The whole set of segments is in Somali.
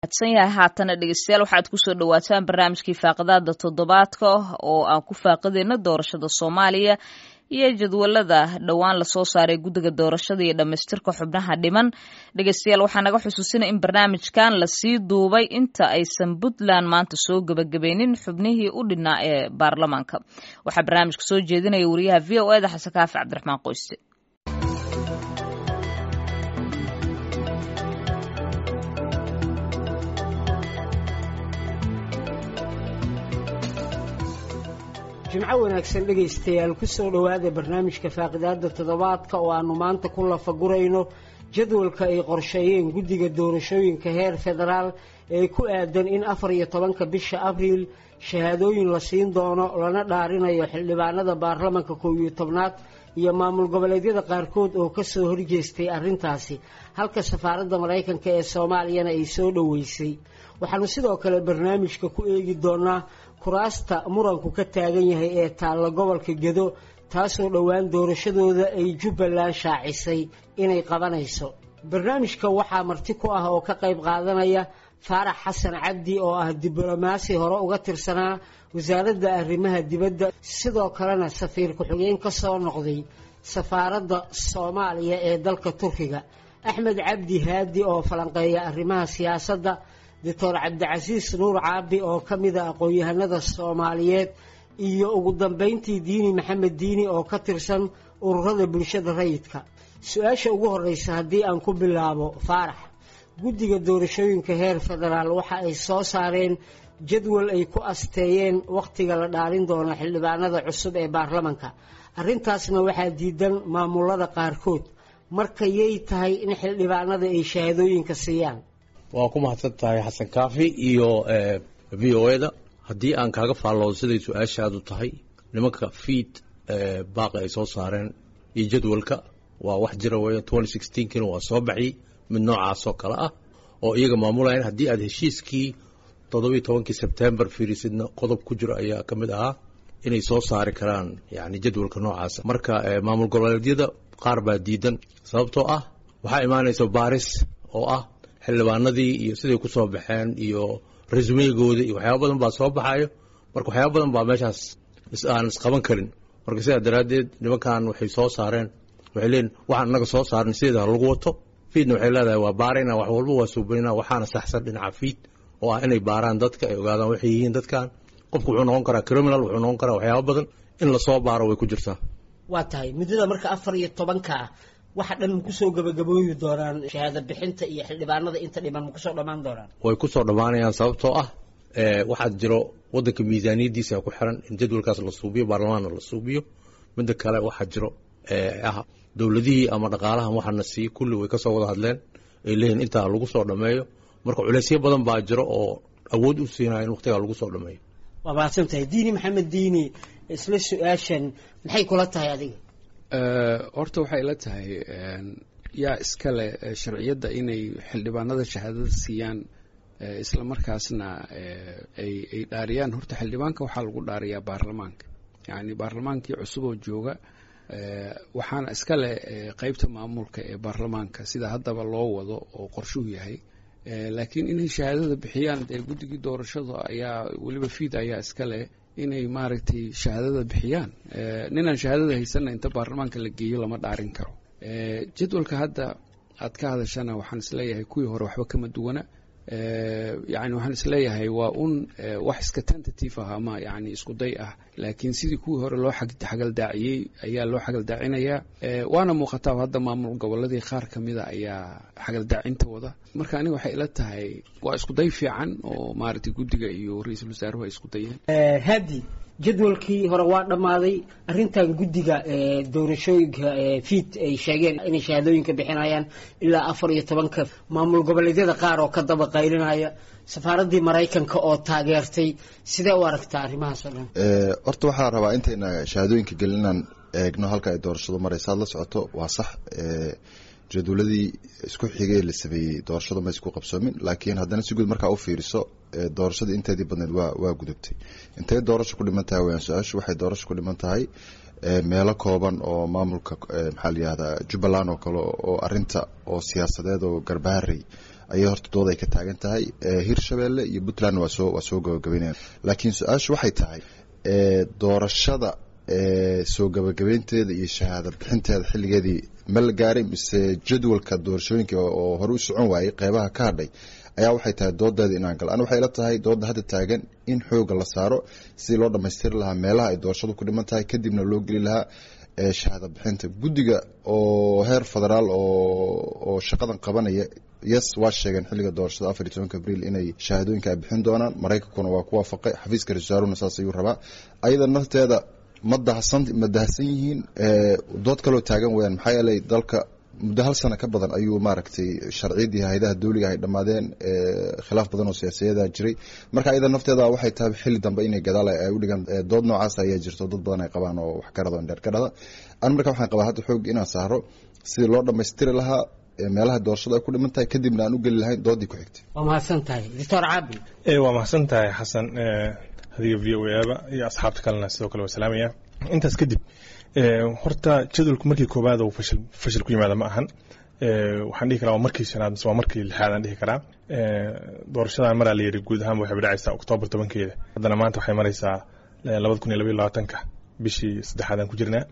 san yahay haatana dhegeystayaal waxaad kusoo dhawaataan barnaamijkii faaqadaada toddobaadka oo aan ku faaqideyno doorashada soomaaliya iyo jadwalada dhowaan lasoo saaray guddiga doorashada iyo dhammaystirka xubnaha dhiman dhegeystayaal waxaa naga xusuusina in barnaamijkan lasii duubay inta aysan puntland maanta soo gebagabeynin xubnihii u dhinaa ee baarlamaanka waxaa barnaamijka soo jeedinaya wariyaha v o eda xasan kaafi cabdiraxmaan qoyse jimco wanaagsan dhegaystayaal kusoo dhowaada barnaamijka faaqidaada toddobaadka oo aanu maanta ku lafagurayno jadwalka ay qorsheeyeen guddiga doorashooyinka heer federaal ee ku aadan in afar iyo tobanka bisha abriil shahaadooyin la siin doono lana dhaarinayo xildhibaanada baarlamanka koow iyo tobnaad iyo maamul goboleedyada qaarkood oo kasoo horjeestay arrintaasi halka safaaradda maraykanka ee soomaaliyana ay soo dhoweysay waxaanu sidoo kale barnaamijka ku eegi doonaa kuraasta muranku ka taagan yahay ee taalla gobolka gedo taasoo dhowaan doorashadooda ay jubbaland shaacisay inay qabanayso barnaamijka waxaa marti ku ah oo ka qayb qaadanaya faarax xasan cabdi oo ah diblomaasi hore uga tirsanaa wasaaradda arrimaha dibadda sidoo kalena safiir ku-xigeen ka soo noqday safaaradda soomaaliya ee dalka turkiga axmed cabdi haadi oo falanqeeya arrimaha siyaasadda doctor cabdicasiis nuur caabi oo ka mida aqoon-yahanada soomaaliyeed iyo ugu dambeyntii diini maxamed diini oo ka tirsan ururada bulshada rayidka su-aasha ugu horeysa haddii aan ku bilaabo faarax guddiga doorashooyinka heer federaal waxa ay soo saareen jadwal ay ku asteeyeen wakhtiga la dhaalin doono xildhibaanada cusub ee baarlamanka arrintaasna waxaa diidan maamulada qaarkood marka yay tahay in xildhibaanada ay shahaadooyinka siiyaan waa ku mahadsan tahay xasan kaafi iyo v o eda haddii aan kaaga faalloodo siday su-aashaadu tahay nimanka fiid baaqi ay soo saareen iyo jadwalka waa wax jira weya twenty sixteenkina waa soo baxiyey mid noocaasoo kale ah oo iyaga maamulayan haddii aad heshiiskii toddobiiy tobankii sebtembar fiirisidna qodob ku jiro ayaa ka mid ahaa inay soo saari karaan yani jadwalka noocaasa marka maamul goboleedyada qaar baa diidan sababtoo ah waxaa imaanaysa baaris oo ah xildhibaanadii iyo siday ku soo baxeen iyo resumegooda iyo waxyaaba badan baa soo baxayo marka waxyaaba badan baa meeshaas aan isqaban karin marka sidaa daraaddeed nimankan waxay soo saareen waxay leeyiin waxaan inaga soo saaran sideeda lagu wato fiidna waxay leedahay waa baarayna wax walba waa suubanina waxaana saxsan dhinaca fiid oo ah inay baaraan dadka ay ogaadaan waxay yihiin dadkan qofku wuxuu noqon karaa criminal wuxuu noqon karaa waxyaaba badan in lasoo baaro way ku jirtaa waa tahay muddada marka afar iyo tobanka ah waxa dhan ma kusoo gabagabooyi doonaan shahaado bixinta iyo xildhibaanada inta dhiman ma kusoo dhammaan doonaan way kusoo dhammaanayaan sababtoo ah waxaa jiro wadanka miisaaniyaddiisa ku xiran in jadwalkaas la suubiyo baarlamaanna la suubiyo midda kale waxaa jiro ah dowladihii ama dhaqaalahan waxaana siiye kulli way kasoo wada hadleen ay leeyihin intaa lagu soo dhammeeyo marka culeysyo badan baa jiro oo awood u siinaya in waqtigaa lagu soo dhammeeyo waa mahadsan tahay diini maxamed diini isla su-aashan maxay kula tahay adiga horta waxay la tahay yaa iskale sharciyadda inay xildhibaanada shahaadada siiyaan isla markaasna ay ay dhaariyaan horta xildhibaanka waxaa lagu dhaariyaa baarlamaanka yacni baarlamaankii cusub oo jooga waxaana iskale qeybta maamulka ee baarlamaanka sida haddaba loo wado oo qorshuhu yahay laakiin inay shahaadada bixiyaan dee guddigii doorashada ayaa weliba fiid ayaa iskale inay maaragtay shahaadada bixiyaan ninaan shahaadada haysanna inta baarlamaanka la geeyo lama dhaarin karo jadwalka hadda aad ka hadashana waxaan isleeyahay kuwii hore waxba kama duwana yani waxaan isleeyahay waa un wax iska tentative ah ama yani isku day ah laakiin sidii kuwii hore loo xagaldaaciyey ayaa loo xagaldaacinayaa waana muuqataa hadda maamul goboladii qaar kamida ayaa xagaldaacinta wada marka aniga waxay ila tahay waa isku day fiican oo maaragtay guddiga iyo ra-iisul wasaaruhu ay isku dayeen hadi jadwalkii hore waa dhammaaday arrintan guddiga doorashooyinka fiid ay sheegeen inay shahaadooyinka bixinayaan ilaa afar iyo tobanka maamul goboleedyada qaar oo ka daba qaylinaya safaaraddii maraykanka oo taageertay sidee u aragtaa arrimahaas oo dhan horta waxaa rabaa intayna shahaadooyinka gelin inaan eegno halka ay doorashadu maraysa ad la socoto waa sax jadwaladii isku xigay la sameeyey doorashadu ma isku qabsoomin laakiin haddana si guud markaa u fiiriso doorashadii inteedii badneed waa waa gudubtay intay doorasho ku dhiman tahay wayaan su-aashu waxay doorasho ku dhiman tahay meelo kooban oo maamulka maxaa layihahdaa jubbaland oo kale oo arinta oo siyaasadeed oo garbaharey ayay horta dood ay ka taagan tahay hirshabeelle iyo puntland waa soo waa soo gabagabeynaya laakiin su-aashu waxay tahay doorashada soo gabagabeynteeda iyo shahaada bixinteeda xilligeedii ma la gaaray mise jadwalka doorashooyinka oo hore u socon waayey qeybaha ka hadhay ayaa waxay tahay doodeeda inaan galo an waxay ila tahay dooda hadda taagan in xooga la saaro sidii loo dhamaystiri lahaa meelaha ay doorashadu ku dhiman tahay kadibna loo geli lahaa shahaada bixinta guddiga oo heer federaal oo shaqadan qabanaya yes waa sheegeen xilliga doorashada afar iyo tobanka abriil inay shahaadooyinka ay bixin doonaan maraykankuna waa ku waafaqay xafiiska ra-isul wasaaruna saas ayuu rabaa ayada nafteeda ma dahsan ma dahsan yihiin dood kaloo taagan weyaan maxaa yeelay dalka muddo hal sano ka badan ayuu maaragtay sharciyadii hayadaha dawliga ay dhammaadeen khilaaf badan oo siyaasiyada jiray marka ayada nafteeda waxay tahay xilli dambe inay gadaal ay u dhigaan dood noocaas ayaa jirto dad badan ay qabaan oo wax ka rado indheer ka dhada an marka waxaan qabaa hadda xoog inaan saaro sidii loo dhammaystiri lahaa meelaha doorashada ay ku dhiman tahay kadibna aan u geli lahayn doodii ku xigtay waa mahadsan tahay doctor caabi waa mahadsan tahay xasan adiga v o aba iyo asxaabta kalena sidoo kale waa salaamaya intaas kadib horta jadwalku markii koowaad uu fashil fashil ku yimaada ma ahan waxaan dhihi karaa waa markii shanaad mise waa markii lixaad aan dhihi karaa doorashadan maraa la yidhi guud ahaan waxay dhacaysaa oktoobar tobankeeda haddana maanta waxay maraysaa labada kun iyo labaiyo labaatanka bishii saddexaad aan ku jirnaa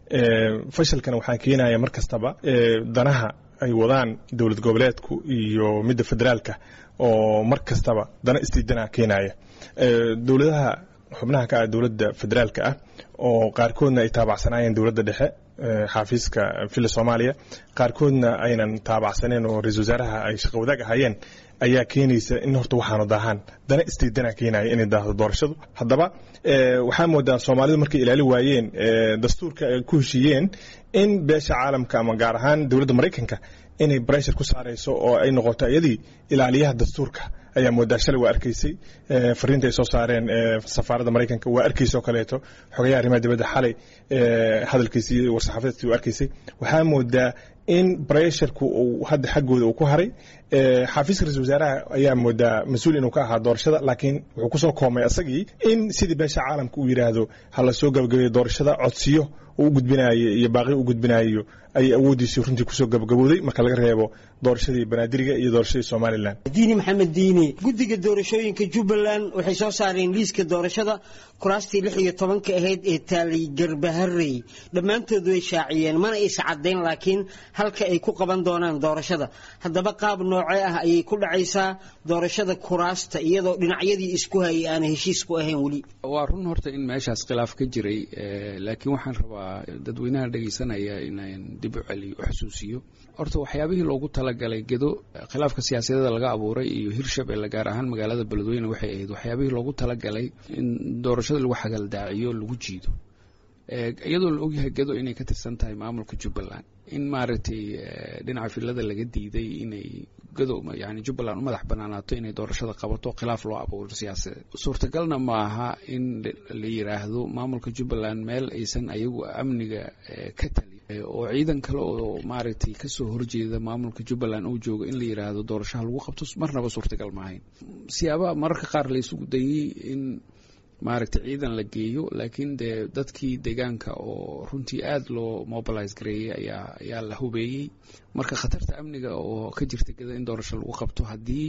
fashilkana waxaa keenaya mar kastaba danaha ay wadaan dowlad goboleedku iyo midda federaalka oo mar kastaba dana isdiidana keenaya dowladaha xubnaha ka ah dowladda federaalka ah oo qaarkoodna ay taabacsanaayeen dowladda dhexe xaafiiska villa soomaaliya qaarkoodna aynan taabacsaneen oo ra-isul wasaaraha ay shaqo wadaag ahaayeen ayaa keenaysa in horta waxaanu daahaan dana istiidana keenaya inay daahdo doorashadu haddaba waxaa moodaa soomaalidu markay ilaali waayeen dastuurka ay ku heshiiyeen in beesha caalamka ama gaar ahaan dowladda maraykanka inay breshar ku saarayso oo ay noqoto iyadii ilaaliyaha dastuurka ayaa moodaa shalay waa arkaysay fariinta ay soo saareen safaaradda maraykanka waa arkaysay oo kaleeto xogayaha arrimaha dibadda xalay hadalkiisi iyo war-saxaafadeedkii waa arkaysay waxaa moodaa in bresharku uu hadda xaggooda uu ku haray xafiiska ra-isul wasaaraha ayaa moodaa mas-uul inuu ka ahaa doorashada laakiin wuxuu kusoo koomay asagii in sidii beesha caalamka uu yidhaahdo ha la soo gabagabeeyo doorashada codsiyo uu u gudbinayo iyo baaqi u gudbinayo ayay awooddiisii runtii kusoo gabagabowday marka laga reebo doorashadii banaadiriga iyo doorashadii somalilan diini maxamed diini guddiga doorashooyinka jubbaland waxay soo saareen liiska doorashada kuraastii lix iyo tobanka ahayd ee taalay garbaharey dhammaantood way shaaciyeen mana aysa caddayn laakiin halka ay ku qaban doonaan doorashada haddaba qaab noocee ah ayay ku dhacaysaa doorashada kuraasta iyadoo dhinacyadii isku hayay aana heshiis ku ahayn weli waa run horta in meeshaas khilaaf ka jiray laakiin waxaan rabaa dadweynaha dhegaysanaya inaan dib u celiyo u xusuusiyo horta waxyaabihii loogu talagalay gedo khilaafka siyaasadeeda laga abuuray iyo hirshabelle gaar ahaan magaalada beledweyne waxay ahayd waxyaabihii loogu talagalay in doorashada lagu xagaldaaciyo lagu jiido iyadoo la ogyahay gedo inay ka tirsan tahay maamulka jubbaland in maaragtay dhinaca filada laga diiday inay gedo yani jubbaland u madax banaanaato inay doorashada qabato khilaaf loo abuuro siyaasadeed suurtagalna ma aha in la yiraahdo maamulka jubbaland meel aysan ayagu amniga ka tali oo ciidan kale oo maaragtay kasoo horjeeda maamulka jubbaland uu joogo in la yiraahdo doorashaha lagu qabto marnaba suurtagal maahayn siyaabaha mararka qaar la isugu dayey in maaragtay ciidan la geeyo laakiin dee dadkii deegaanka oo runtii aada loo mobilise gareeyey ayaa ayaa la hubeeyey marka khatarta amniga oo ka jirta geda in doorasho lagu qabto haddii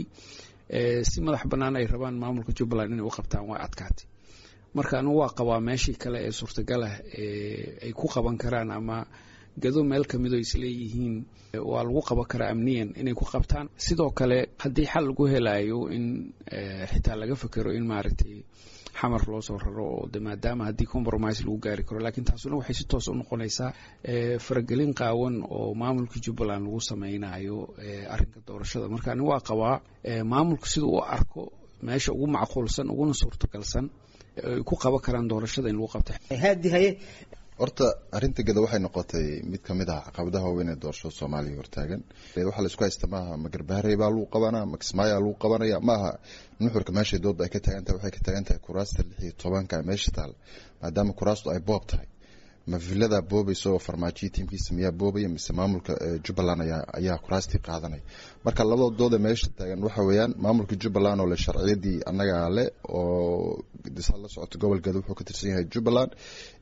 si madax bannaan ay rabaan maamulka jubbaland inay u qabtaan waa adkaatay marka anigu waa qabaa meeshii kale ee suurtagalah ay ku qaban karaan ama gado meel kamid oo isleeyihiin waa lagu qaban karaa amniyan inay ku qabtaan sidoo kale haddii xal lagu helayo in xitaa laga fekero in maaragtay xamar loo soo raro oo de maadaama haddii compromise lagu gaari karo laakiin taasuna waxay si toos u noqonaysaa faragelin qaawan oo maamulka jubbaland lagu sameynayo arrinka doorashada marka ani waa qabaa maamulka sida uu arko meesha ugu macquulsan uguna suurtagalsan ay ku qaban karaan doorashada in lagu qabta haadi haye horta arrinta geda waxay noqotay mid kamid ah caqabadaha waaweyn ee doorashada soomaaliya hortaagan waxaa laisku haysta maaha ma garbaharey baa lagu qabanaa ma kismaayaa lagu qabanaya maaha nuxurka meeshay dooda ay ka taagan tahay waxay ka taagan tahay kuraasta lix iyo tobanka meesha taal maadaama kuraastu ay boob tahay ma villadaa boobaysa oo farmaajiya tiimkiisa miyaa boobaya mise maamulka jubbaland ayaa ayaa kuraastii qaadanaya marka labada dooda meesha taagan waxa weeyaan maamulka jubbaland oo le sharciyadii annagaa le oo saa la socoto gobol geda wuxuu ka tirsan yahay jubbaland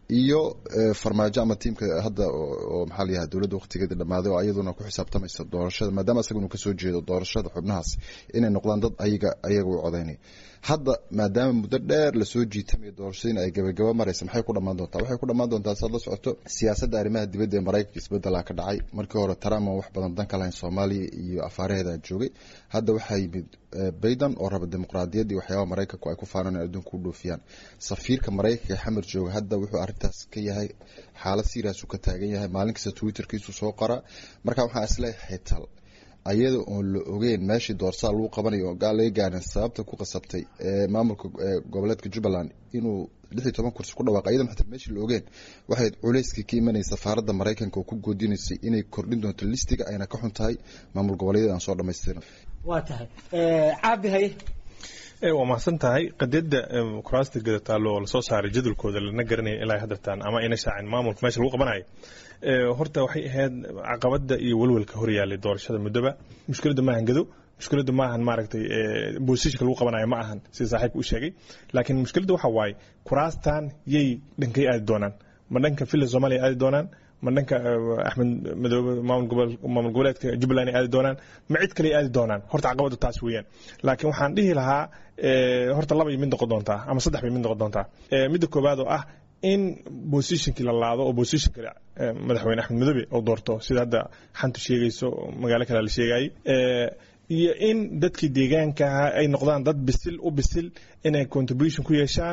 iyo farmaajo ama tiimka hadda oo maxaa la yahay dowladda waqtigeeda dhammaaday oo ayaduna ku xisaabtamaysa doorashada maadaama isaga inuu kasoo jeedo doorashada xubnahaas inay noqdaan dad ayaga ayaga u codaynaya hadda maadaama muddo dheer lasoo jiitamayo doorashadiina ay gabagaba maraysa maxay ku dhammaan doontaa waxay ku dhammaan doontaa saad la socoto siyaasadda arrimaha dibadda ee maraykanka isbedelaa ka dhacay markii hore trump aan wax badan dan ka lahayn soomaaliya iyo afaaraheeda joogay hadda waxaa yimid bayden oo raba dimuqraadiyadda iyo waxyaabaha maraykanku ay ku faanaan in adduunka u dhoofiyaan safiirka maraykanka ee xamar jooga hadda wuxuu arrintaas ka yahay xaalad siiraasu ka taagan yahay maalin kasta twitterkiisu soo qoraa marka waxaa isleeyahay tal ayada oon la ogeyn meeshii doorsaa lagu qabanayo oo laga gaarin sababta ku qasabtay maamulka goboleedka jubbaland inuu lix iyo toban kursi ku dhawaaq ayadan xataa meeshii la ogeen waxay culayskii ka imanayay safaaradda maraykanka oo ku goodinaysay inay kordhin doonto listiga ayna ka xun tahay maamul goboleedyada aan soo dhamaystirin waa tahay caabi haye waa mahadsan tahay qadiyadda kuraasta gadataalo oo lasoo saaray jadwalkooda lana garanaya ilaa haddartaan ama ayna shaacin maamulka meesha lagu qabanayo horta waxay ahayd caqabada iyo welwelka horyaalay doorashada muddoba mushkiladda maahan gado mushkiladda maahan maaragtay bosishka lagu qabanayo ma ahan sida saaxiibka u sheegay laakiin mushkiladda waxa waaye kuraastan yay dhankay aadi doonaan ma dhanka villa soomaaliya aadi doonaan ma dhanka axmed madoobe maamul goboleedka jubbaland ay aadi doonaan ma cid kale aadi doonaan horta caqabadda taas weeyaan laakiin waxaan dhihi lahaa horta laba mid noqon doontaa ama saddex bay mid noqon doontaa midda koowaad oo ah in bosishinkii la laado oo bosishinka madaxweyne axmed madoobe oo doorto sida hadda xantu sheegayso magaalo kale la sheegayay iyo in dadkii deegaankaha ay noqdaan dad bisil u bisil inay contribution ku yeeshaan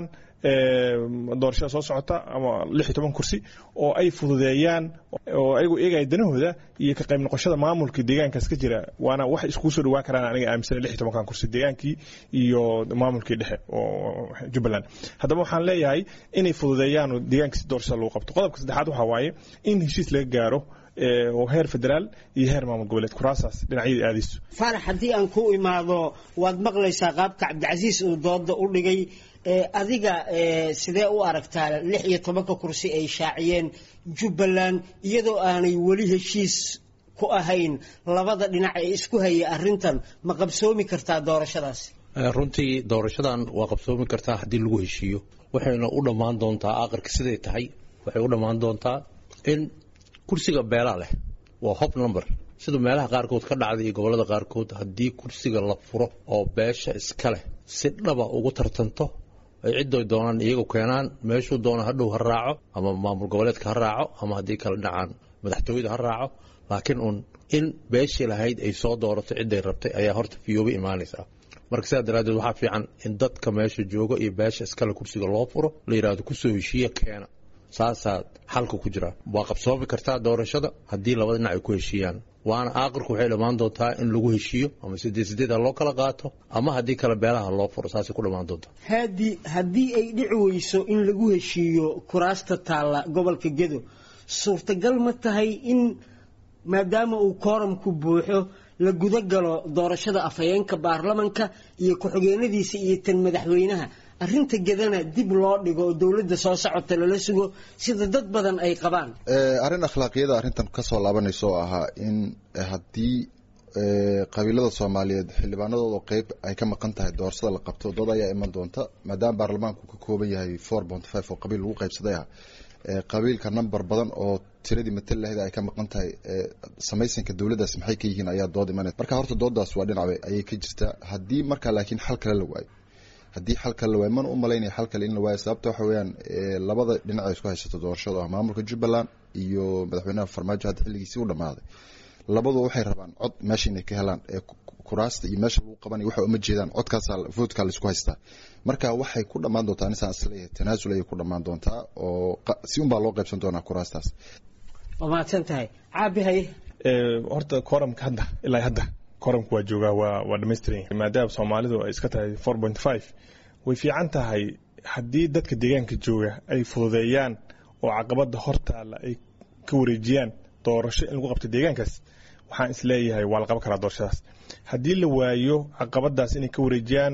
doorashada soo socota ama lix iyo toban kursi oo ay fududeeyaan oo ayagu eegaya danahooda iyo ka qayb noqoshada maamulka deegaankaas ka jira waana wax iskugu soo dhawaan karaan aniga aaminsana lix iyo tobankan kursi deegaankii iyo maamulkii dhexe oo jubbaland haddaba waxaan leeyahay inay fududeeyaan oo deegaanka si doorashada lagu qabto qodobka saddexaad waxaa waaye in heshiis laga gaaro oo heer federaal iyo heer maamul goboleed kuraasaas dhinacyada aadayso faarax haddii aan ku imaado waad maqlaysaa qaabka cabdicasiis uu dooda u dhigay adiga sidee u aragtaa lix iyo tobanka kursi ay shaaciyeen jubbaland iyadoo aanay weli heshiis ku ahayn labada dhinac ee isku haya arrintan ma qabsoomi kartaa doorashadaas runtii doorashadan waa qabsoomi kartaa haddii lagu heshiiyo waxayna u dhammaan doontaa aqarka siday tahay waxay u dhammaan doontaa in kursiga beelaa leh waa hob number sida meelaha qaarkood ka dhacday iyo gobolada qaarkood haddii kursiga la furo oo beesha iska leh si dhaba ugu tartanto ay ciddoy doonaan iyagu keenaan meeshuu doona hadhow ha raaco ama maamul goboleedka ha raaco ama haddii kala dhacaan madaxtooyada ha raaco laakiin uun in beeshii lahayd ay soo doorato cidday rabtay ayaa horta fiyooba imaanaysaa marka sidaa daraaddeed waxaa fiican in dadka meesha jooga iyo beesha iskale kursiga loo furo la yidhaahdo kusoo heshiiya keena saasaa xalka ku jira waa qabsoomi kartaa doorashada haddii labada dhinac ay ku heshiiyaan waana aaqirku waxay dhammaan doontaa in lagu heshiiyo ama sideed sideed ha loo kala qaato ama haddii kale beelaha loo furo saasay ku dhammaan doontaa haadi haddii ay dhici weyso in lagu heshiiyo kuraasta taalla gobolka gedo suurtagal ma tahay in maadaama uu kooramku buuxo la guda galo doorashada afhayeenka baarlamanka iyo ku-xigeenadiisa iyo tan madaxweynaha arrinta gedana dib loo dhigo oo dowladda soo socota lala sugo sida dad badan ay qabaan arrin akhlaaqiyada arrintan kasoo laabanaysa oo ahaa in haddii qabiilada soomaaliyeed xildhibaanadooda qeyb ay ka maqan tahay doorashada la qabto dood ayaa iman doonta maadaama baarlamaanku ka kooban yahay four point five oo qabiil lagu qaybsaday ah qabiilka number badan oo tiradii matal lahayd ay ka maqan tahay samaysanka dowladdaas maxay ka yihiin ayaa dood imanaysa marka horta dooddaas waa dhinac ayay ka jirtaa haddii marka laakiin xal kale la waayo haddii xal kale la waayo mana u malaynaya xal kale in la waayo sababta waxa weeyaan labada dhinac ay isku haysato doorashada ah maamulka jubbaland iyo madaxweynaha farmaajo hadda xilligiisii u dhammaaday labadu waxay rabaan cod meesha inay ka helaan ee kuraasta iyo meesha lagu qabanaya waxa uma jeedaan codkaasaa voodkaa la isku haystaa marka waxay ku dhammaan doontaa anisaan isleeyahay tanaasul ayay ku dhammaan doontaa oo si unbaa loo qaybsan doonaa kuraastaas waa mahadsan tahay caabi haye horta kooramka hadda ilaa hadda kooramka waa joogaa waa waa dhamaystiran maadaama soomaalidu ay iska tahay four point five way fiican tahay haddii dadka deegaanka jooga ay fududeeyaan oo caqabada hortaala ay ka wareejiyaan doorasho in lagu qabto deegaankaas waxaan isleeyahay waa la qaban karaa doorashadaas haddii la waayo caqabadaas inay ka wareejiyaan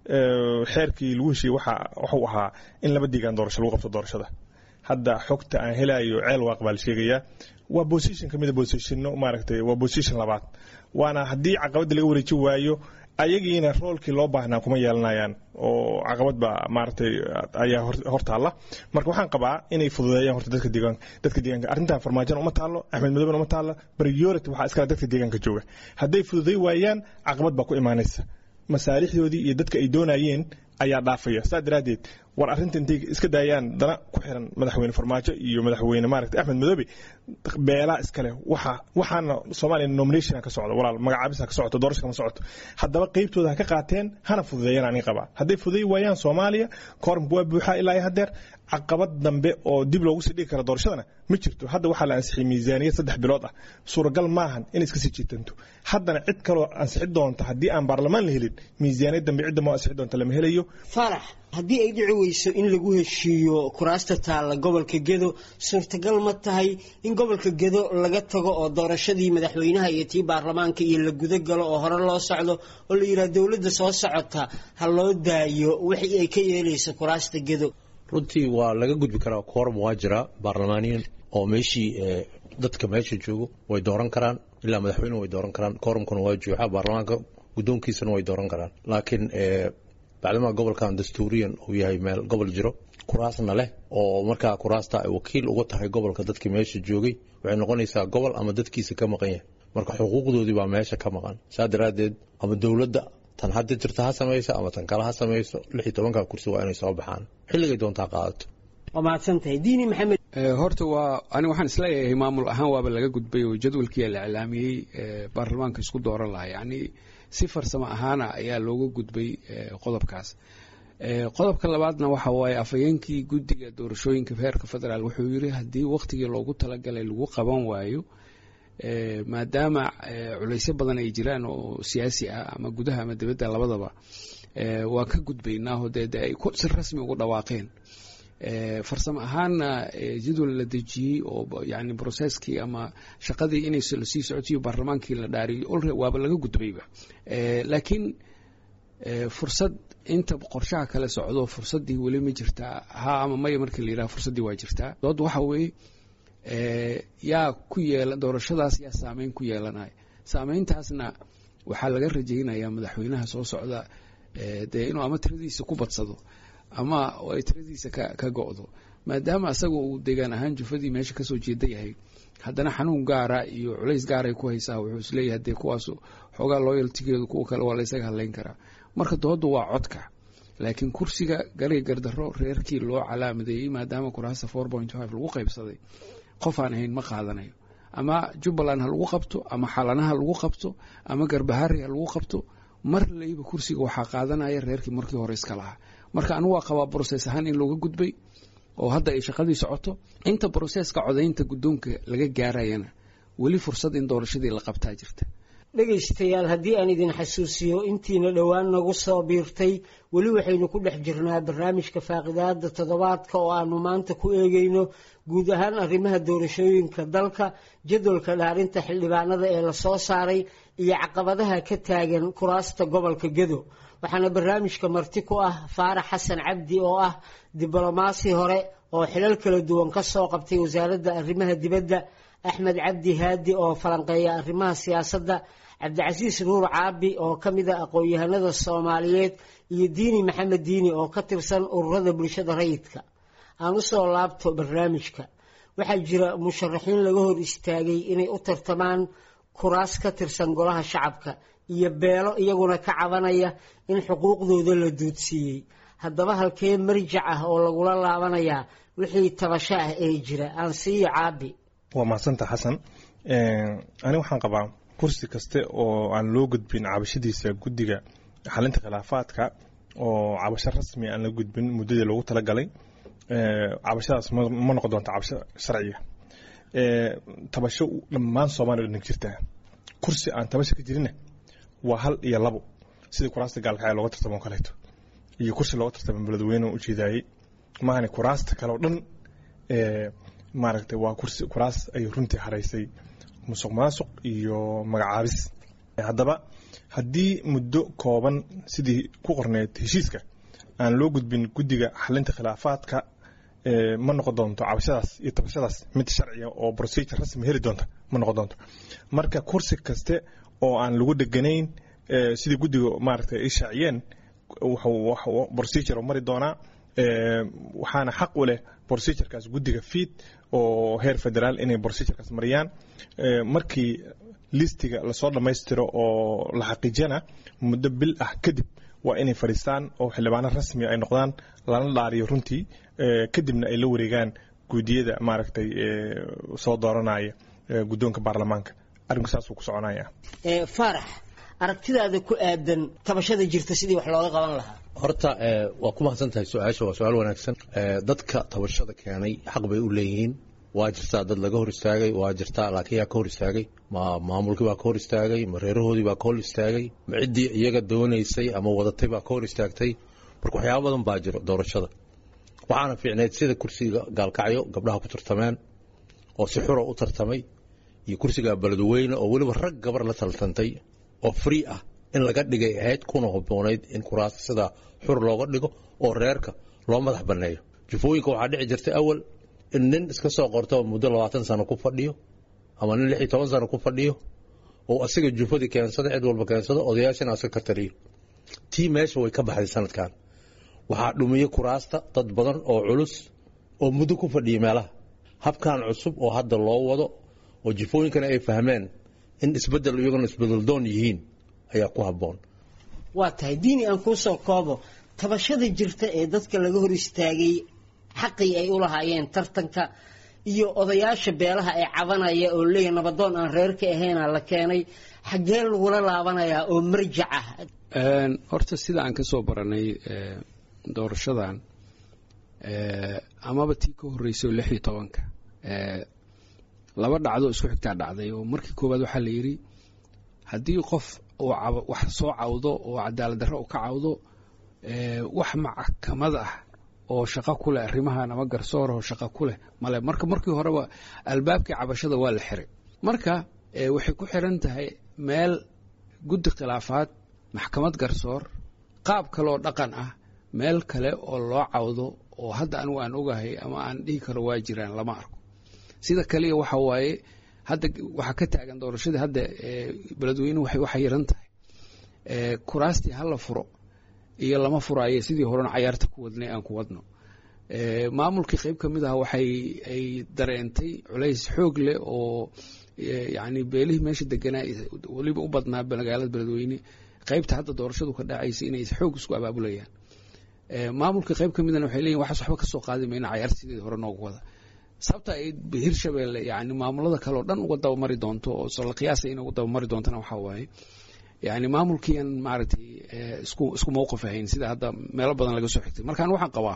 xeerkii lagu heshiiyey waxuu ahaa in laba deegaan doorasho lagu qabto doorashada hadda xogta aan helayo ceel waaq baa la sheegayaa waa position ka mida positionno maaragtay waa position labaad waana haddii caqabadda laga wareeji waayo ayagiina roolkii loo baahnaa kuma yeelanayaan oo caqabad baa maaragtay ayaa hor taalla marka waxaan qabaa inay fududeeyaan horta dadka deegaanka dadka deegaanka arrintan farmaajona uma taallo axmed madooben uma taallo priority waxaa iskale dadka deegaanka jooga hadday fududey waayaan caqabad baa ku imaanaysa masaalixdoodii iyo dadka ay doonayeen ayaa dhaafaya saa daraaddeed war arrinta intay iska daayaan dana ku xiran madaxweyne farmaajo iyo madaxweyne maaragtay axmed madoobe beelaa iskale waxa waxaana soomaaliya nomination ka socdo walaal magacaabisa ka socoto doorasho kama socoto haddaba qaybtooda ha ka qaateen hana fududeeyaan aniga qabaa hadday fududay waayaan soomaaliya koorumka waa buuxaa ilaa iyo haddeer caqabad dambe oo dib loogu sii dhigi karo doorashadana ma jirto hadda waxaa la ansixiyey miisaaniyad saddex bilood ah suuragal maahan in iska sii jiitanto haddana cid kaloo ansixi doonta haddii aan baarlamaan la helin miisaaniyad dambe cidda moo ansixi doonta lama helayo farax haddii ay dhici weyso in lagu heshiiyo kuraasta taalla gobolka gedo suurtagal ma tahay in gobolka gedo laga tago oo doorashadii madaxweynaha iyo tii baarlamaanka iyo la guda galo oo hore loo socdo oo la yidhaha dowladda soo socota ha loo daayo wixii ay ka yeelayso kuraasta gedo runtii waa laga gudbi karaa koorum waa jiraa baarlamaaniyan oo meeshii dadka meesha joogo way dooran karaan ilaa madaxweyne way dooran karaan koorumkuna waa jooxaa baarlamaanka guddoonkiisana way dooran karaan laakiin bacdama gobolkan dastuuriyan uu yahay meel gobol jiro kuraasna leh oo markaa kuraasta ay wakiil uga tahay gobolka dadkii meesha joogay waxay noqonaysaa gobol ama dadkiisa ka maqan yahay marka xuquuqdoodii baa meesha ka maqan saa daraaddeed ama dowladda tan hadda jirta ha samayso ama tan kale ha samayso lix iyo tobanka kursi waa inay soo baxaan xilligay doontaa qaadato waa mahadsantahay diini maxamed horta waa ani waxaan isleeyahay maamul ahaan waaba laga gudbay oo jadwalkii la iclaamiyey baarlamaanka isku dooran lahaa yacni si farsamo ahaana ayaa looga gudbay qodobkaas qodobka labaadna waxa waaye afhayeenkii guddiga doorashooyinka heerka federaal wuxuu yiri haddii wakhtigii loogu talagalay lagu qaban waayo maadaama culaysyo badan ay jiraan oo siyaasi ah ama gudaha ama dibadda labadaba waan ka gudbaynaaho dee de ay si rasmi ugu dhawaaqeen farsamo ahaanna jadwal la dejiyey oo yani broseskii ama shaqadii inay lasii socotiyo baarlamaankii la dhaariyey olre waaba laga gudbayba laakiin fursad inta qorshaha kale socdo fursaddii weli ma jirtaa ha ama maya markii la yidhaha fursaddii waa jirtaa dood waxa weeye yaa ku yeela doorashadaas yaa saameyn ku yeelanaya saameyntaasna waxaa laga rajaynayaa madaxweynaha soo socda dee inuu ama tiradiisa ku badsado ama ay tiradiisa ka go-do maadaama asaga uu deegaan ahaan jufadii meesha kasoo jeeda yahay haddana xanuun gaara iyo culays gaaray ku haysaa wuxuu isleeyahay dee kuwaas xoogaa looyaltigeedu kuwa kale waa laysaga hadlayn karaa marka dooda waa codka laakiin kursiga galay gardaro reerkii loo calaamadeeyey maadaama kuraasta four point five lagu qaybsaday qof aan ahayn ma qaadanayo ama jubbaland ha lagu qabto ama xalana ha lagu qabto ama garbahari ha lagu qabto mar layba kursiga waxaa qaadanaya reerkii markii hore iska lahaa marka anigu waa qabaa broses ahaan in looga gudbay oo hadda ay shaqadii socoto inta broseska codaynta guddoonka laga gaarayana weli fursad in doorashadii la qabtaa jirta dhegaystayaal haddii aan idin xasuusiyo intiina dhowaan nagu soo biirtay weli waxaynu ku dhex jirnaa barnaamijka faaqidaada toddobaadka oo aanu maanta ku eegayno guud ahaan arrimaha doorashooyinka dalka jadwalka dhaarinta xildhibaanada ee lasoo saaray iyo caqabadaha ka taagan kuraasta gobolka gedo waxaana barnaamijka marti ku ah faarax xasan cabdi oo ah diblomaasi hore oo xilal kala duwan ka soo qabtay wasaaradda arrimaha dibadda axmed cabdi haadi oo falanqeeya arrimaha siyaasadda cabdicasiis nuur caabi oo ka mid a aqoon-yahanada soomaaliyeed iyo diini maxamed diini oo ka tirsan ururada bulshada rayidka aan u soo laabto barnaamijka waxaa jira musharaxiin laga hor istaagay inay u tartamaan kuraas ka tirsan golaha shacabka iyo beelo iyaguna ka cabanaya in xuquuqdooda la duudsiiyey haddaba halkee marjac ah oo lagula laabanayaa wixii tabasho ah ee jira aan siiyo caabi waa mahadsanta xasan ani waxaan qabaa kursi kaste oo aan loo gudbin cabashadiisa guddiga xalinta khilaafaadka oo cabasho rasmi aan la gudbin muddadii loogu talagalay cabashadaas ma noqon doonta cabasho sharciga tabasho dhammaan soomaaliya dhan jirtaa kursi aan tabasho ka jirinna waa hal iyo labo sidii kuraasta gaalkacya looga tartamo kaleeto iyo kursi looga tartamo beledweyne ujeedaayey maahane kuraasta kale oo dhan maaragtay waa kursi kuraas ay runtii haraysay musuq maasuq iyo magacaabis haddaba haddii muddo kooban sidii ku qorneyd heshiiska aan loo gudbin guddiga xalinta khilaafaadka ma noqon doonto cabashadaas iyo tabashadaas mid sharciga oo procedure rasmi heli doonta ma noqon doonto marka kursi kaste oo aan lagu dheganayn sidii guddiga maaragtay ay shaaciyeen wuxuu procedure mari doonaa waxaana xaq u leh procedurekaas guddiga fiid oo heer federaal inay procedurekaas mariyaan markii listiga lasoo dhammaystiro oo la xaqiijiyana muddo bil ah kadib waa inay fadhiistaan oo xildhibaano rasmi ay noqdaan lana dhaariyo runtii kadibna ay la wareegaan guudiyada maaragtay soo dooranaya guddoonka baarlamaanka arrinku saasuu ku soconaya faarax aragtidaada ku aadan tabashada jirta sidii wax looga qaban lahaa horta waa ku mahadsan tahay su-aasha waa su-aal wanaagsan dadka tabashada keenay xaq bay u leeyihiin waa jirtaa dad laga hor istaagay waa jirtaa laakiin yaa ka hor istaagay ma maamulkii baa ka hor istaagay ma reerahoodii baa ka hor istaagay ma ciddii iyaga doonaysay ama wadatay baa ka hor istaagtay marka waxyaaba badan baa jiro doorashada waxaana fiicneyd sida kursiga gaalkacyo gabdhaha ku tartameen oo si xura u tartamay iyo kursiga beledweyne oo weliba rag gabar la taltantay oo free ah in laga dhigay ahayd kuna haboonayd in kuraasta sidaa xur looga dhigo oo reerka loo madax banneeyo jufooyinka waxaa dhici jirtay awal in nin iska soo qorto muddo labaatan sano ku fadhiyo ama nin lix iyo toban sano ku fadhiyo oo asiga jufadii keensada cid walba keensado odayaashana aska ka tariyo tii meesha way ka baxday sanadkan waxaa dhumiyey kuraasta dad badan oo culus oo muddo ku fadhiyay meelaha habkan cusub oo hadda loo wado oo jifooyinkana ay fahmeen in isbedel iyaguna isbedeldoon yihiin ayaa ku habboon waa tahay diini aan kuu soo koobo tabashada jirta ee dadka laga hor istaagay xaqii ay u lahaayeen tartanka iyo odayaasha beelaha ee cabanaya oo leeyahy nabadoon aan reerka ahayna la keenay xaggee lagula laabanayaa oo marjac ah horta sida aan ka soo baranay doorashadan amaba tii ka horreysay oo lix iyo tobanka laba dhacdo isku xigtaa dhacday oo markii koowaad waxaa la yidhi haddii qof uu wax soo cawdo oo cadaalad darro uu ka cawdo wax maxkamad ah oo shaqo ku leh arrimahan ama garsoor oo shaqo ku leh male marka markii horeba albaabkii cabashada waa la xiray marka waxay ku xiran tahay meel guddi khilaafaad maxkamad garsoor qaab kale oo dhaqan ah meel kale oo loo cawdo oo hadda anigu aan ogahay ama aan dhihi karo waa jiraan lama arko sida kaliya waxa waaye hadda waxaa ka taagan doorashadii hadda beledweynuhu waxay waxa yaran tahay kuraastii hala furo iyo lama furaaye sidii horena cayaarta ku wadnay aan ku wadno maamulkii qayb ka mid ah waxay ay dareentay culays xoog leh oo yacni beelihii meesha deganaa weliba u badnaa magaalada beledweyne qaybta hadda doorashadu ka dhacaysa inay xoog isku abaabulayaan maamulka qayb ka midana waxay leeyihin waxaas waxba ka soo qaadi mayna cayaarta sideeda hore noogu wada sababta ay hirshabelle yani maamulada kale oo dhan uga dabamari doonto oo la qiyaasa inay uga dabamari doontana waxaa waaye yani maamulkiian maaragtay isku isku mowqif ahayn sida hadda meelo badan laga soo xigtay markaan waxaan qabaa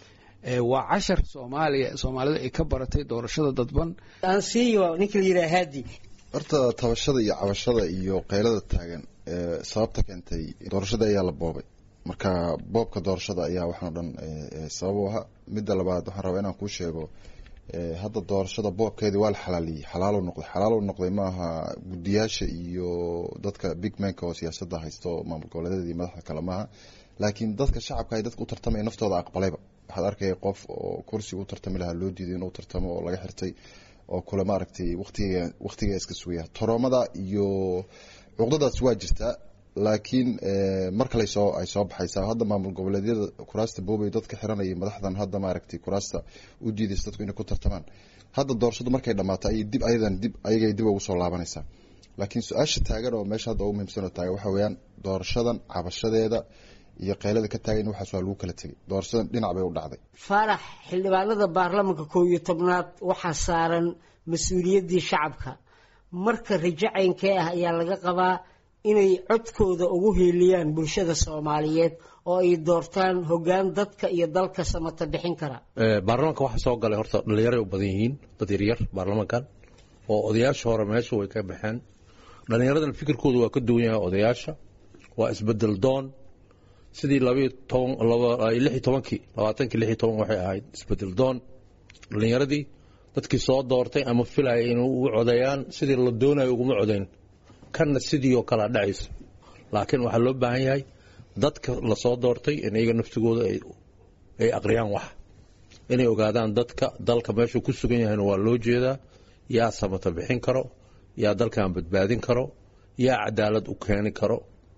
waa cashar soomaaliya soomaalida ay ka baratay doorashada dadban aan siiyo ninka la yidhaha haadi horta tabashada iyo cabashada iyo qaylada taagan sababta keentay doorashada ayaa la boobay marka boobka doorashada ayaa waxaan o dhan sabab u ahaa midda labaad waxaan rabaa inaan kuu sheego hadda doorashada boobkeedii waa la xalaaliyey xalaalo noqday xalaalo noqday maaha guddiyaasha iyo dadka big manka oo siyaasadda haysto maamul goboleedyada iyo madaxda kale maaha laakiin dadka shacabka ay dadka u tartamaya naftooda aqbalayba waxaad arkaya qof oo kursiga u tartami lahaa loo diiday inuu tartamo oo laga xirtay oo kule maaragtay waqtiga waqtiga iska sugaya toroomada iyo cuqdadaas waa jirtaa laakiin mar kale soo ay soo baxaysaa hadda maamul goboleedyada kuraasta boobay dadka xiranaya madaxdan hadda maaragtay kuraasta u diidaysa dadku inay ku tartamaan hadda doorashadu markay dhammaato ayay dib ayadan dib ayagay dib ugu soo laabanaysaa laakiin su-aasha taagan oo meesha hadda ugu muhiimsan oo taagan waxa weeyaan doorashadan cabashadeeda iyo qaylada ka taagan waxaas waa lagu kala tegay doorashadan dhinac bay u dhacday faarax xildhibaanada baarlamanka koob iyo tobnaad waxaa saaran mas-uuliyaddii shacabka marka rajacaynkee ah ayaa laga qabaa inay codkooda ugu hiiliyaan bulshada soomaaliyeed oo ay doortaan hoggaan dadka iyo dalka samata bixin kara baarlamaanka waxaa soo galay horta dhallinyaray u badan yihiin dad yaryar baarlamankan oo odayaasha hore meesha way ka baxeen dhallinyaradan fikirkooda waa ka duwan yahay odayaasha waa isbedel doon sidii labayo toban lix iyo tobankii labaatankii lix iyo toban waxay ahayd isbedel doon dhallinyaradii dadkii soo doortay ama filaya inay ugu codeeyaan sidii la doonayo uguma codeyn kanna sidii oo kalea dhacayso laakiin waxaa loo baahan yahay dadka lasoo doortay in iyaga naftigooda ay aqriyaan wax inay ogaadaan dadka dalka meeshuu ku sugan yahayna waa loo jeedaa yaa samata bixin karo yaa dalkan badbaadin karo yaa cadaalad u keeni karo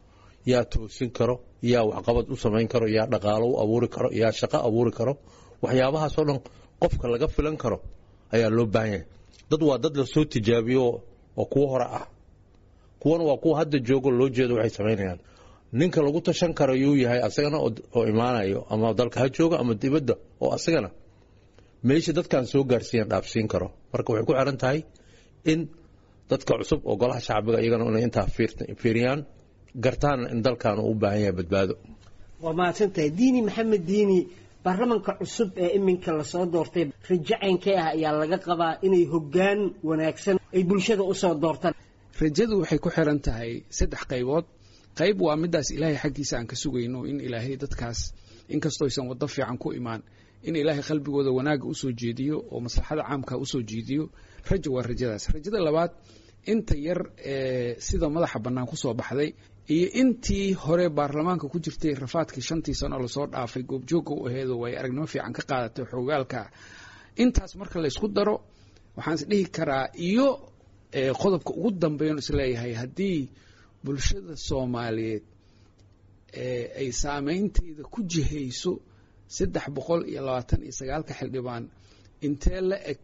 yaa toosin karo yaa waxqabad u samayn karo yaa dhaqaalo u abuuri karo yaa shaqo abuuri karo waxyaabahaasoo dhan qofka laga filan karo ayaa loo baahan yahay dad waa dad lasoo tijaabiyo oo kuwo hore ah kuwana waa kuwa hadda joogo loo jeedo waxay samaynayaan ninka lagu tashan karo yuu yahay asagana oo imaanayo ama dalka ha jooga ama dibadda oo asagana meesha dadkan soo gaarsiiyan dhaafsiin karo marka waxay ku xiran tahay in dadka cusub oo golaha shacbiga iyagana inay intaa fiiriyaan gartaana in dalkan uu u baahan yahay badbaado waa mahadsantahay diini maxamed diini baarlamanka cusub ee iminka lasoo doortay rajacaynkee ah ayaa laga qabaa inay hoggaan wanaagsan ay bulshada usoo doortaan rajadu waxay ku xiran tahay saddex qaybood qayb waa midaas ilaahay xaggiisa aan ka sugayno in ilaahay dadkaas inkastoo aysan waddo fiican ku imaan in ilaahay qalbigooda wanaagga usoo jeediyo oo maslaxada caamka usoo jeediyo rajo waa rajadaas rajada labaad inta yar ee sida madaxa bannaan kusoo baxday iyo intii hore baarlamaanka ku jirtay rafaadkii shantii sano lasoo dhaafay goobjoogga u aheedo way aragnimo fiican ka qaadatay xoogaalka intaas marka laysku daro waxaan is dhihi karaa iyo qodobka ugu dambeyn isleeyahay haddii bulshada soomaaliyeed ay saameynteeda ku jihayso saddex boqol iyo labaatan iyo sagaalka xildhibaan intee la eg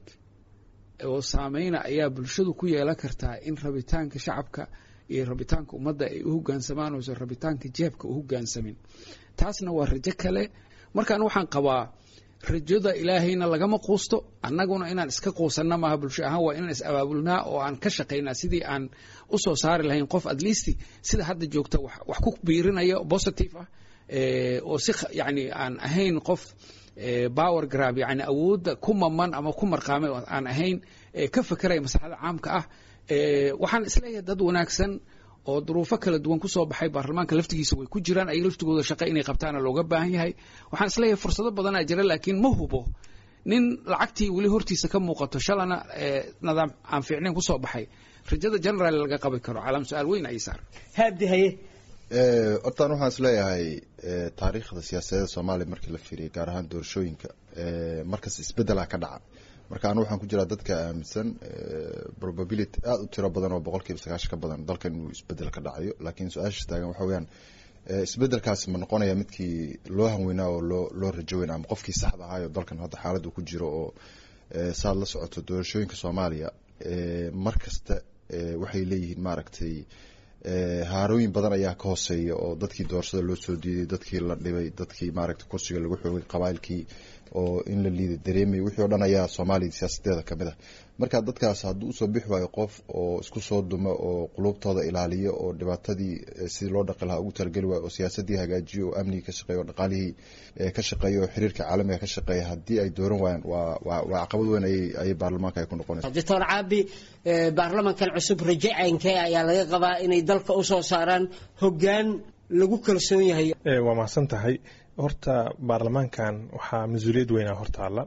oo saameyna ayaa bulshadu ku yeelan kartaa in rabitaanka shacabka iyo rabitaanka ummadda ay u hogaansamaan oosan rabitaanka jeebka u hogaansamin taasna waa rajo kale markaan waxaan qabaa rajada ilaahayna lagama quusto annaguna inaan iska quusanna maaha bulsho ahaan waa inaan is abaabulnaa oo aan ka shaqaynaa sidii aan u soo saari lahayn qof at least sida hadda joogta wax ku biirinaya positive ah oo si yani aan ahayn qof power grab yani awoodda ku maman ama ku marqaamay aan ahayn ka fekeraya maslaxada caamka ah waxaan isleeyahay dad wanaagsan oo duruufo kala duwan kusoo baxay baarlamaanka laftigiisa way ku jiraan ay laftigooda shaqo inay qabtaana looga baahan yahay waxaan isleeyahay fursado badanaa jira laakiin ma hubo nin lacagtii weli hortiisa ka muuqato shalana nidaam aan fiicnayn kusoo baxay rajada generaal laga qabi karo calaam su-aal weyn ayay saar haabdi haye hortaan waxaan is leeyahay taariikhda siyaasadeeda soomaaliya markii la fiiriyay gaar ahaan doorashooyinka markas isbedela ka dhaca marka anu waxaan ku jiraa dadka aaminsan probability aada u tiro badan oo boqol kiiba sagaashan ka badan dalkan inuu isbedel ka dhacayo laakiin su-aasha taagan waxa weyaan isbedelkaasi ma noqonaya midkii loo hanweynaa oo loo loo rajoweyna ama qofkii saxda ahaayo dalkan hadda xaaladdu ku jiro oo saad la socoto doorashooyinka soomaaliya mar kasta waxay leeyihiin maaragtay haarooyin badan ayaa ka hooseeya oo dadkii doorashada loo soo diiday dadkii la dhibay dadkii maaragtay kursiga lagu xoogay qabailkii oo in la liida dareemay wixii o dhan ayaa soomaaliya siyaasadeeda kamid ah marka dadkaas hadduu usoo bixi waayo qof oo isku soo duma oo qulubtooda ilaaliyo oo dhibaatadii sidii loo dhaqi lahaa ugu talageli waayo oo siyaasadii hagaajiyo oo amnigii ka shaqeeya oo dhaqaalihii ka shaqeeya oo xiriirka caalamiga ka shaqeeya haddii ay dooran waayaan waa waa waa caqabad weyn ayay ayay baarlamaanka ay ku noqonaysa doctor caabi baarlamankan cusub raje caynkee ayaa laga qabaa inay dalka usoo saaraan hoggaan lagu kalsoon yahay waa mahadsan tahay horta baarlamaankan waxaa mas-uuliyad weynaa hortaalla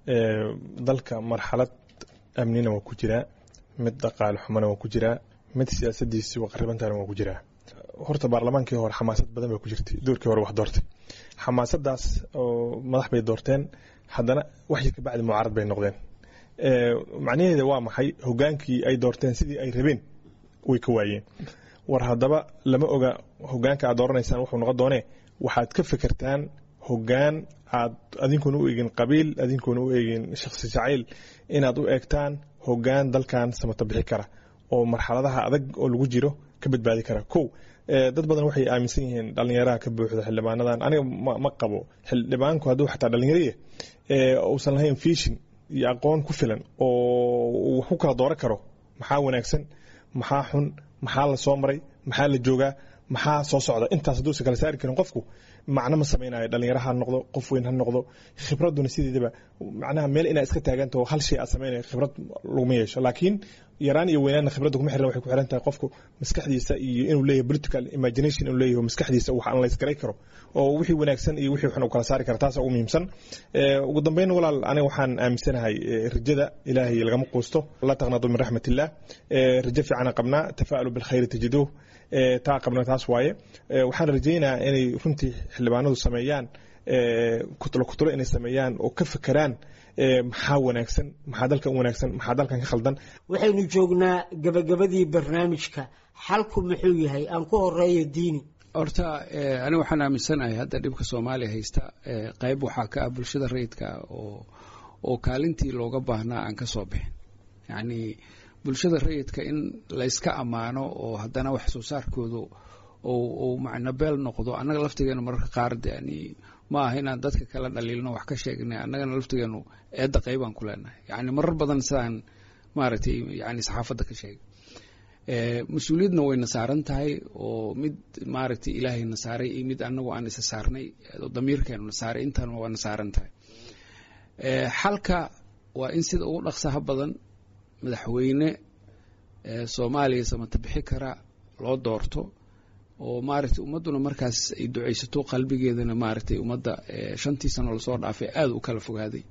dalka marxalad amnina waa ku jiraa mid dhaqaale xumana waa ku jiraa mid siyaasadiisi qaribantaana waa ku jiraa horta baarlamaankii hore xamaasad badan baa ku jirtay doorkii hore wax doortay xamaasadaas oo madax bay doorteen haddana waxyi ka bacdi mucaarad bay noqdeen macnaheeda waa maxay hogaankii ay doorteen sidii ay rabeen way ka waayeen war haddaba lama oga hogaanka aad dooranaysaan wuxuu noqon doonee waxaad ka fekertaan hogaan aad adinkuna u eegin qabiil adinkuna u eegin shakhsi jacayl inaad u eegtaan hogaan dalkan samata bixi kara oo marxaladaha adag oo lagu jiro ka badbaadi kara kow dad badan waxay aaminsan yihiin dhalinyaraha ka buuxda xildhibaanadan aniga ma qabo xildhibaanku hadduu xataa dhalinyariya uusan lahayn fishin iyo aqoon ku filan oo uu wax ku kala dooran karo maxaa wanaagsan maxaa xun maxaa la soo maray maxaa la joogaa maxaa soo socda intaas hadduusan kala saari karin qofku macno ma samaynayo dhalinyaro ha noqdo qof weyn ha noqdo khibraduna sideedaba macnaha meel inaad iska taagantaho hal shay aad samaynayo khibrad laguma yeesho laakiin yaraan iyo weynaanna khibradda kuma xiran waxay ku xiran tahay qofku maskaxdiisa iyo inuu leeyahay political imagination inuu leeyahay maskaxdiisa wax analyse garay karo oo wixii wanaagsan iyo wixii xun uu kala saari kara taasa ugu muhiimsan ugu dambeyn walaal aniga waxaan aaminsanahay rajada ilaahay lagama quusto la taqnadu min raxmat illah rajo fiicana qabnaa tafa'alu bilkhayri tajiduuh taa qabna taas waaye waxaan rajaynayaa inay runtii xildhibaanadu sameeyaan kutlo kutlo inay sameeyaan oo ka fekeraan maxaa wanaagsan maxaa dalkan wanaagsan maxaa dalkan ka khaldan waxaynu joognaa gabagabadii barnaamijka xalku muxuu yahay aan ku horeeyo diini horta aniga waxaan aaminsanahay hadda dhibka soomaaliya haysta qayb waxaa ka ah bulshada rayidka oo oo kaalintii looga baahnaa aan ka soo bixin yacni bulshada rayidka in layska ammaano oo haddana wax soo saarkoodu ou macnabeel noqdo annaga laftigeenu mararka qaar yani ma aha inaan dadka kala dhaliilno wax ka sheegnay annagana laftigeenu eedda qaybaan ku leenahay yani marar badan sidaan maaragtay yani saxaafadda ka sheegay mas-uuliyadna wayna saaran tahay oo mid maaragtay ilaahayna saaray iyo mid anagu aan isa saarnay oo damiirkeenuna saaray intaana waana saaran tahay xalka waa in sida ugu dhaqsaha badan madaxweyne soomaaliya samata bixi kara loo doorto oo maaragtay ummadduna markaas ay ducaysato qalbigeedana maaragtay ummadda shantii sano lasoo dhaafay aada u kala fogaaday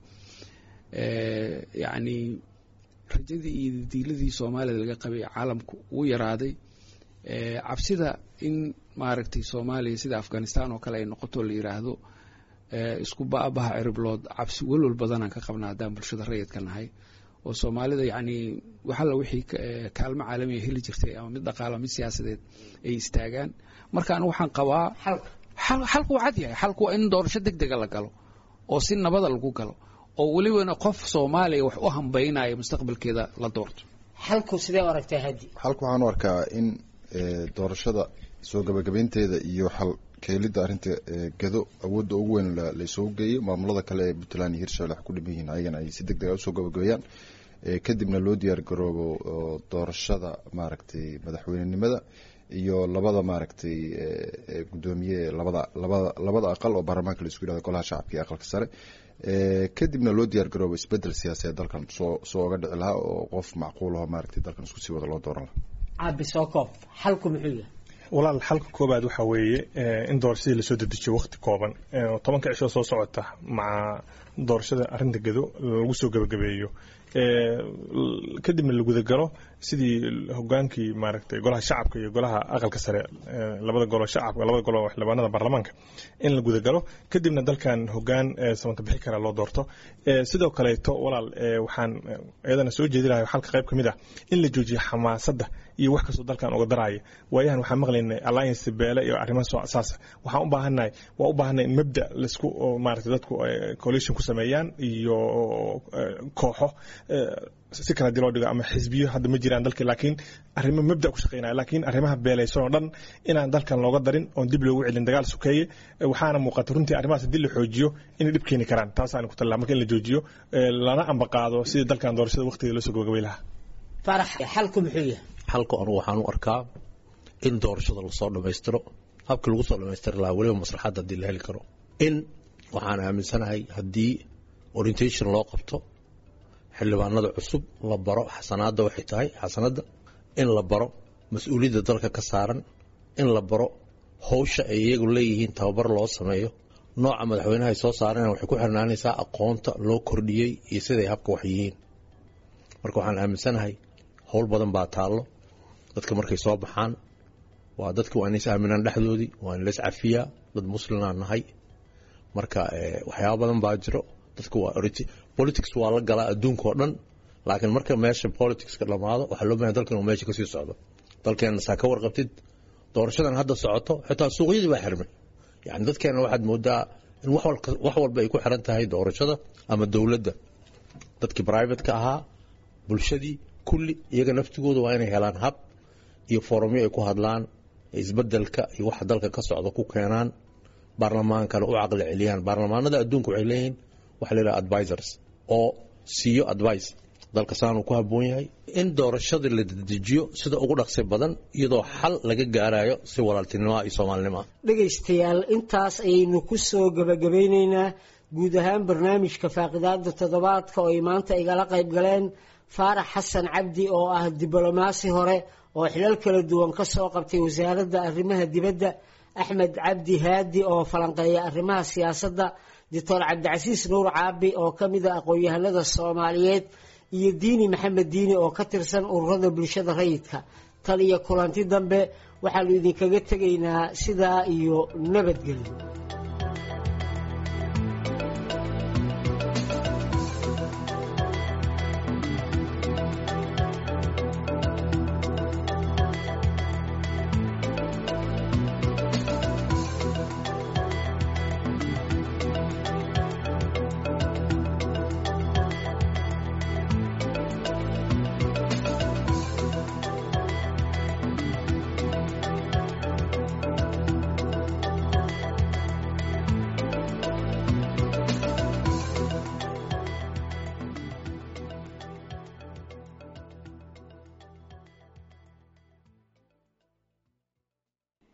yacni rajadii iyo diiladii soomaalida laga qabay caalamku uu yaraaday cabsida in maaragtay soomaaliya sida afghanistan oo kale ay noqoto la yiraahdo isku baabaha ciriblood cabsi welwal badanaan ka qabna haddaan bulshada rayidka nahay oo soomaalida yacni waxalla wixii kaalmo caalamiya heli jirtay ama mid dhaqaala mid siyaasadeed ay istaagaan marka anigu waxaan qabaa xalku waa cad yahay xalku waa in doorasho deg dega la galo oo si nabada lagu galo oo welibana qof soomaaliya wax u hambaynaya mustaqbalkeeda la doorto xalku sidee u aragtaa hadi xalku waxaan u arkaa in doorashada soo gabagabaynteeda iyo xal keelidda arrinta gado awoodda ugu weyn laysoo geeyo maamulada kale ee puntland iyo hirshabelle wax ku dhiman yihiin ayagana ay si deg dega usoo gabagabeeyaan kadibna loo diyaar garoobo doorashada maaragtay madaxweynenimada iyo labada maaragtay guddoomiye labada labada labada aqal oo baarlamaanka laisku yihahdo golaha shacabka iyo aqalka sare kadibna loo diyaar garoobo isbedel siyaasadeed dalkan soo soo oga dhici lahaa oo qof macquulaho maaragtay dalkan isku sii wada loo dooran lahaa caabi soo koob xalku muxuu yahay walaal xalka koobaad waxaa weeye in doorashadii lasoo dedejiyo waqti kooban tobanka cishoo soo socota maca doorashada arrinta gado lagu soo gebagabeeyo kadibna la gudagalo sidii hogaankii maaragtay golaha shacabka iyo golaha aqalka sare labada golo shacabka labada golo xildhibaanada baarlamaanka in la gudagalo kadibna dalkan hogaan samanta bixi kara loo doorto sidoo kaleeto walaal waxaan iyadana soo jeedi lahay xalka qayb ka mid ah in la joojiyo xamaasadda iyo wax kastoo dalkan uga daraya waayahan waxaan maqlaynay alliance beele iyo arrimaha saas waxaan u baahannahay waa u baahannahay in mabda laisku maaragtay dadku coalition ku sameeyaan iyo kooxo si kala hadii loo dhigo ama xisbiyo hadda ma jiraan dalka laakiin arrimo mabda ku shaqeynaya laakiin arrimaha beelaysan oo dhan inaan dalkan looga darin oon dib loogu celin dagaal sukeeye waxaana muuqata runtii arrimahaas haddii la xoojiyo inay dhib keeni karaan taasaan ku talaa marka in la joojiyo lana ambaqaado sidii dalkan doorashada waqtigeeda loo soo gabagabay lahaa farax xalku muxuu yahay xalku anugu waxaan u arkaa in doorashada lasoo dhammaystiro habkii lagu soo dhammaystiri lahaa weliba maslaxadda haddii la heli karo in waxaan aaminsanahay haddii orientation loo qabto xildhibaanada cusub la baro xasanaadda waxay tahay xasanadda in la baro mas-uuliyadda dalka ka saaran in la baro howsha ay iyagu leeyihiin tababar loo sameeyo nooca madaxweynaha ay soo saareen waxay ku xirnaanaysaa aqoonta loo kordhiyey iyo siday habka wax yihiin marka waxaan aaminsanahay howl badan baa taallo dadka markay soo baxaan waa dadka waa inays aaminaan dhexdoodii waa in lays cafiyaa dad muslimaan nahay marka waxyaaba badan baa jiro dadka waa politics waa la galaa adduunka oo dhan laakiin marka meesha politicska dhamaado waxaa loo baahay dalkan uu meesha kasii socdo dalkeenna saa ka warqabtid doorashadan hadda socoto xitaa suuqyadii baa xirmay yani dadkeenna waxaad moodaa in wax walba ay ku xiran tahay doorashada ama dowladda dadkii brivateka ahaa bulshadii kulli iyaga naftigooda waa inay helaan hab iyo foromyo ay ku hadlaan isbedelka iyo waxa dalka ka socda ku keenaan baarlamaankana u caqli celiyaan baarlamaanada adduunka waxay leeyihiin waxa la yidhaha advisors oo siiyo advice dalka saanuu ku habboon yahay in doorashadii la dedejiyo sida ugu dhaqsi badan iyadoo xal laga gaarayo si walaaltinimoa iyo soomaalinimoa dhegaystayaal intaas ayaynu ku soo gebagabaynaynaa guud ahaan barnaamijka faaqidaada toddobaadka oo ay maanta igala qayb galeen faarax xasan cabdi oo ah diblomaasi hore oo xilal kala duwan ka soo qabtay wasaaradda arrimaha dibadda axmed cabdi haadi oo falanqeeya arrimaha siyaasadda doctor cabdicasiis nuur caabi oo ka mid a aqoon-yahanada soomaaliyeed iyo diini maxamed diini oo ka tirsan ururada bulshada rayidka tan iyo kulanti dambe waxaanu idinkaga tegaynaa sidaa iyo nabadgelyo